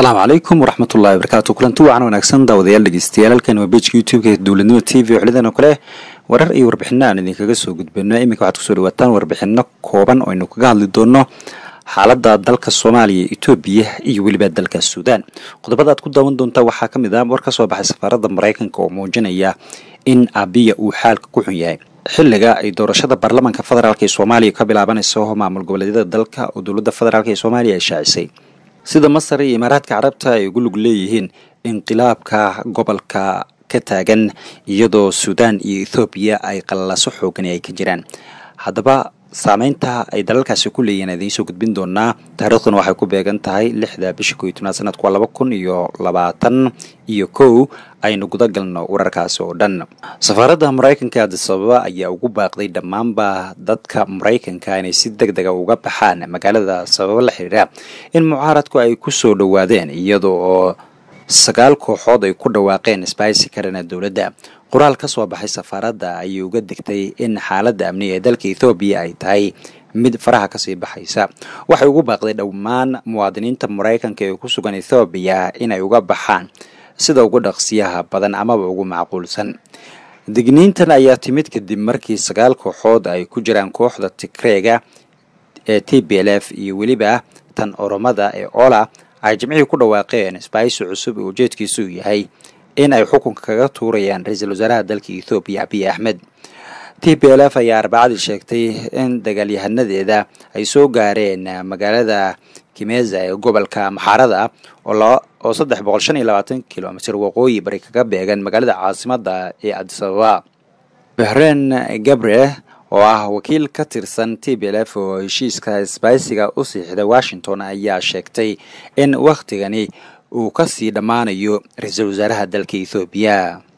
asalaamu calaykum waraxmatullahi wabarakaatu kulanti wacan wanaagsan daawadayaal dhegeystayaal halkan waa bejka youtube-ka dowladnimo t v xilidan oo kale warar iyo warbixino aan idinkaga soo gudbino iminka waxaad kusoo dhawaataan warbixino kooban oo aynu kaga hadli doono xaalada dalka soomaaliya etoobiya iyo weliba dalka suudaan qodobada aad ku daawan doontaa waxaa ka mid ah war ka soo baxay safaarada maraykanka oo muujinaya in abiya uu xaalka ku xun yahay xiliga ay doorashada baarlamaanka federaalk ee soomaaliya ka bilaabanayso maamul goboleedyada dalka oo dowladda federaalk ee soomaaliya ay shaacisay sida masar iyo imaaraadka carabta ay ugu lug leeyihiin inqilaabka gobolka ka taagan iyadoo suudaan iyo ethoobiya ay qalalaaso xoogani ay ka jiraan haddaba saameynta ay dalalkaasi ku leeyihiin idiin soo gudbin doonaa taariikhduna waxay ku beegan tahay lixda bisha ko iyo tobnaad sanadku waa laba kun iyo labaatan iyo kow aynu guda galno wararkaasi oo dhan safaaradda maraykanka ee adisababa ayaa ugu baaqday dhammaanba dadka maraykanka inay si deg dega uga baxaan magaalada sababo la xiriira in mucaaradku ay ku soo dhowaadeen iyada oo sagaal kooxood ay ku dhawaaqeen sbaisi karana dowladda qoraal ka soo baxay safaaradda ayay uga degtay in xaaladda amniga ee dalka ethoobiya ay tahay mid faraha kasii baxaysa waxay ugu baaqday dhammaan muwaadiniinta maraykanka ee ku sugan ethoobiya inay uga baxaan sida ugu dhaqsiyaha badan amaba ugu macquulsan digniintan ayaa timid kadib markii sagaal kooxood ay ku jiraan kooxda tigreega ee t b l f iyo weliba tan oromada ee ola ay jimcihii ku dhawaaqeen sbaisi cusub oo ujeedkiisu yahay in ay xukunka kaga tuurayaan ra-iisul wasaaraha dalka ethoobiya abiy axmed t b l f ayaa arbacadii sheegtay in dagaalyahanadeeda ay soo gaareen magaalada kimeza ee gobolka maxaarada oo saddex boqol shan iyo labaatan kilomitr waqooyi bari kaga beegan magaalada caasimada ee adisababa behreen gabre oo ah wakiil ka tirsan t b l f oo heshiiska sbaisiga u siixday washington ayaa sheegtay in wakhtigani uu kasii dhammaanayo ra-iisul wasaaraha dalka ethoobiya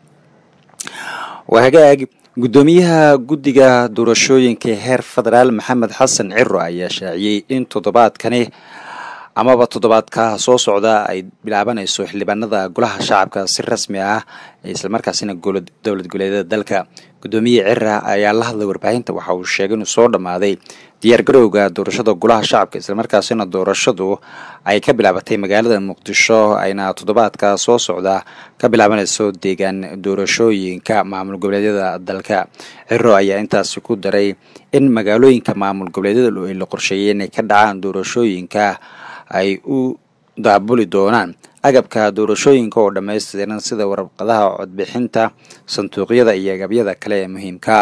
waa hagaag guddoomiyaha guddiga doorashooyinka heer federaal maxamed xasan ciro ayaa shaaciyey in toddobaadkani amaba toddobaadka soo socda ay bilaabanayso xildhibaanada golaha shacabka si rasmi ah islamarkaasina dowlad goleedyada dalka guddoomiye cira ayaa la hadlay warbaahinta waxa uu sheegay inuu soo dhammaaday diyaargarowga doorashada golaha shacabka islamarkaasina doorashadu ay ka bilaabatay magaalada muqdisho ayna toddobaadka soo socda ka bilaabanayso deegaan doorashooyinka maamul goboleedyada dalka ciro ayaa intaasi ku daray in magaalooyinka maamul goboleedyada ay la qorsheeyay inay ka dhacaan doorashooyinka ay u daabuli doonaan agabka doorashooyinka oo dhammaystiran sida warqadaha codbixinta sanduuqyada iyo agabyada kale ee muhiimka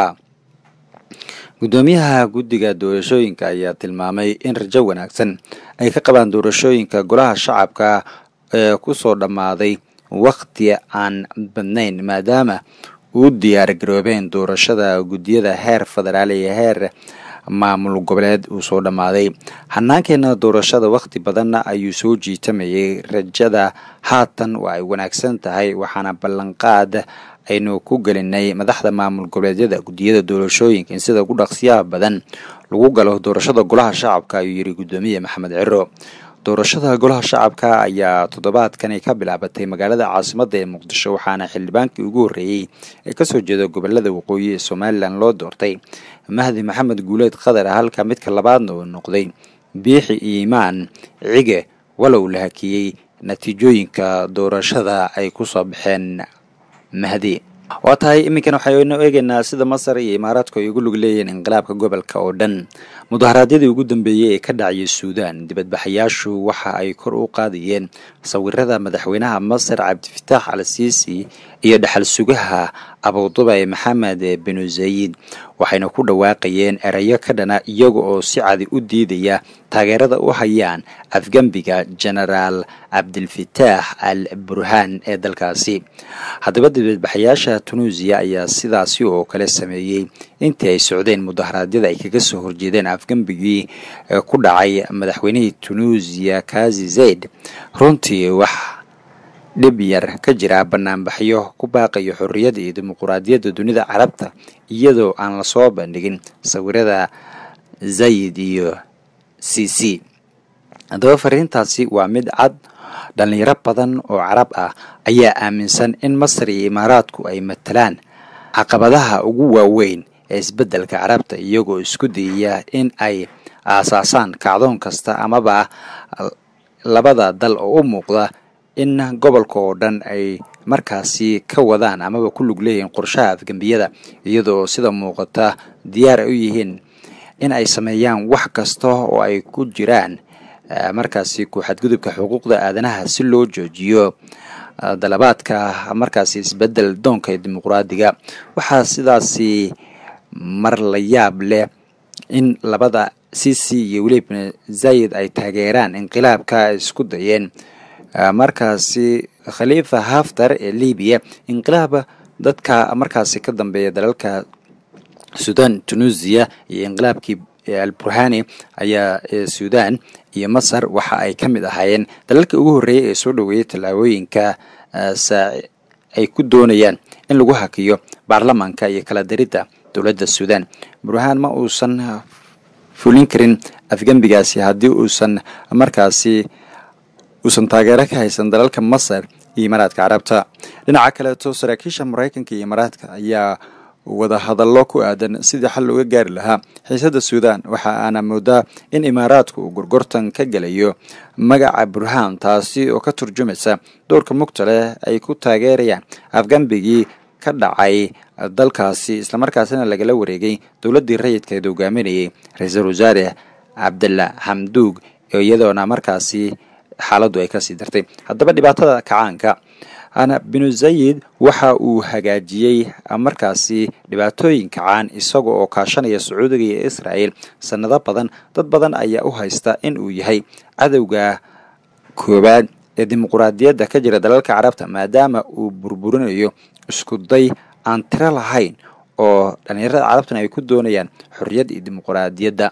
guddoomiyaha guddiga doorashooyinka ayaa tilmaamay in rajo wanaagsan ay ka qabaan doorashooyinka golaha shacabka ee kusoo dhammaaday wakhti aan badnayn maadaama uu diyaar garoobeen doorashada guddiyada heer federaal iyo heer maamul goboleed uu soo dhammaaday hanaankeena doorashada wakhti badanna ayuu soo jiitamayay rajada haatan waa ay wanaagsan tahay waxaana ballanqaad aynu ku gelinay madaxda maamul goboleedyada guddiyada doorashooyinka in sida ugu dhaqsiyaha badan lagu galo doorashada golaha shacabka ayuu yidhi guddoomiye maxamed ciro doorashada golaha shacabka ayaa toddobaadkani ka bilaabatay magaalada caasimada ee muqdisho waxaana xildhibaankii ugu horreeyey ee kasoo jeeda gobolada waqooyi ee somalilan loo doortay mahdi maxamed guuleed qadar halka midka labaadna uu noqday biixi iimaan cige walow la hakiyey natiijooyinka doorashada ay kusoo baxeen mahdi waa tahay iminkan waxaynu eegaynaa sida masar iyo imaaraadku ay ugu lug leeyihiin inqilaabka gobolka oo dhan mudaharaadyadii ugu dambeeyey ee ka dhacayay suudaan dibadbaxayaashu waxa ay kor u qaadayeen sawirada madaxweynaha masar cabdifataax al siisi iyo dhexal sugaha abudubay maxamed binu zayid waxayna ku dhawaaqayeen erayo ka dhana iyaga oo si cadi u diidaya taageerada u hayaan afgembiga genaraal cabdilfataax al burhaan ee dalkaasi haddaba dibadbaxayaasha tunuusiya ayaa sidaasi oo kale sameeyey intii ay socdeen mudaharaadyada ay kaga soo horjeedeen afgembigii ku dhacay madaxweynihii tunuusiya kazi zayd runtii wax dhib yar ka jira banaanbaxyo ku baaqayo xorriyadda iyo dimuquraadiyadda dunida carabta iyadoo aan lasoo bandhigin sawirada zayid iyo c c haddaba fariintaasi waa mid cad dhalinyaro badan oo carab ah ayaa aaminsan in masar iyo imaaraadku ay matalaan caqabadaha ugu waaweyn ee isbeddelka carabta iyagoo isku dayaya in ay aasaasaan kacdoon kasta amaba labada dal oo u muuqda in gobolka oo dhan ay markaasi ka wadaan amaba ku lug leeyihiin qorshaha afgembiyada iyadoo sida muuqata diyaar ay u yihiin in ay sameeyaan wax kasta oo ay ku jiraan markaasi ku xadgudubka xuquuqda aadanaha si loo joojiyo dalabaadka markaasi isbedel doonka ee dimuqraadiga waxaa sidaasi mar la yaab leh in labada cici iyo weliba zayid ay taageeraan inqilaabka ay isku dayeen markaasi khaliifa haftar ee libiya inqilaaba dadka markaasi ka dambeeya dalalka sudan tunisiya iyo inqilaabkii alburhani ayaa sudan iyo masar waxa ay ka mid ahaayeen dalalka ugu horreeyay ee soo dhoweeyay tallaabooyinka ay ku doonayaan in lagu hakiyo baarlamaanka iyo kala daridda dowladda sudan burhaan ma uusan fulin karin afgembigaasi haddii uusan markaasi uusan taageero ka haysan dalalka masar iyo imaaraadka carabta dhinaca kaleeto saraakiisha maraykanka iyo imaaraadka ayaa wada hadallo ku aadan sidii xal looga gaari lahaa xiisadda suudan waxa aana moodaa in imaaraadku uu gorgortan ka gelayo magaca burhaan taasi oo ka turjumaysa dowrka mugta leh ay ku taageerayaan afgambigii ka dhacay dalkaasi islamarkaasina lagala wareegay dowladdii rayidkeed hogaaminayay ra-iisul wasaare cabdalla xamduug iyadoona markaasi xaaladdu ay kasii dartay haddaba dhibaatada kacaanka ana binu zayid waxa uu hagaajiyey markaasi dhibaatooyin kacaan isaga oo kaashanaya sacuudiga iyo israel sanado badan dad badan ayaa u haysta in uu yahay cadowga koowaad ee dimuquraadiyadda ka jira dalalka carabta maadaama uu burburinayo isku day aan tiro lahayn oo dhallinyarada carabtuna ay ku doonayaan xorriyad iyo dimuquraadiyadda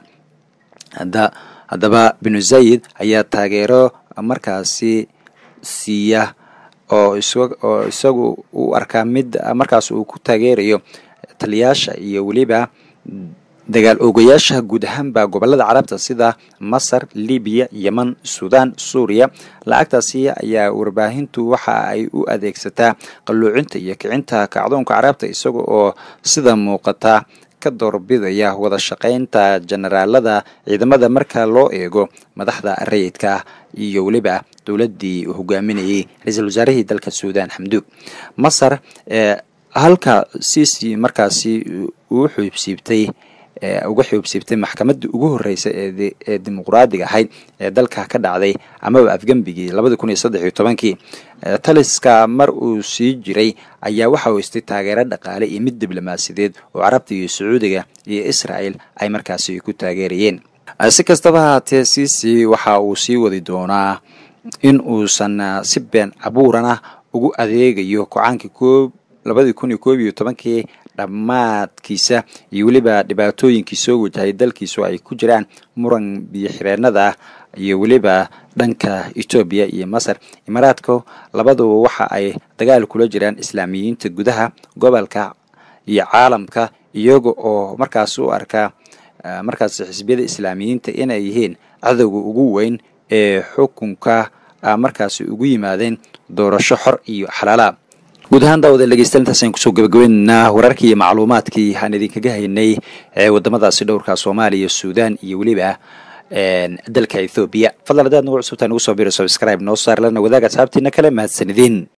haddaba binu zayid ayaa taageero markaasi siiya oo oo isagu u arkaa mid markaas uu ku taageerayo taliyaasha iyo weliba dagaal oogayaasha guud ahaanba gobolada carabta sida masar libiya yeman sudan suuriya lacagtaasi ayaa warbaahintu waxa ay u adeegsataa qalluucinta iyo kicinta kacdoonka carabta isaga oo sida muuqata ka doorbidaya wada shaqaynta generaalada ciidamada marka loo eego madaxda rayidka iyo weliba dowladdii uu hogaaminayay ra-iisul wasaarihii dalka suudan xamduug masar halka cici markaasi uu xuubsiibtay uga xuubsiibtay maxkamaddii ugu horreysay ee dimuqraadiga ahayd ee dalka ka dhacday amaba afgembigii labadi kun iyo saddex iyo tobankii taliska mar uu sii jiray ayaa waxa uu istay taageero dhaqaale iyo mid diblomaasiyadeed oo carabta iyo sacuudiga iyo israel ay markaasi ku taageerayeen si kastaba haatee cici waxa uu sii wadi doonaa in uusan si been cabuurana ugu adeegayo kocaankii koob labadii kun iyo koob iyo tobankii dhammaadkiisa iyo weliba dhibaatooyinkii soo wajahay dalkiisu ay ku jiraan muran biyoxireenada iyo weliba dhanka etoobiya iyo masar imaaraadka labaduba waxa ay dagaal kula jiraan islaamiyiinta gudaha gobolka iyo caalamka iyaga oo markaas u arkaa markaas xisbiyada islaamiyiinta inay yihiin cadowga ugu weyn ee xukunka markaasi ugu yimaadeen doorasho xor iyo xalaala guud ahaan daawada dhegeystayaal intaas ayaan kusoo gabagabaynaynaa wararkii iyo macluumaadkii aan idinkaga haynay ee wadamadaasi dhowrka soomaaliya suudan iyo weliba dalka ethoobiya fadlan hadaad nagu cusubtaa nagu soo biro subscribe noo saar lana wadaaga asxaabtiina kale mahadsanidin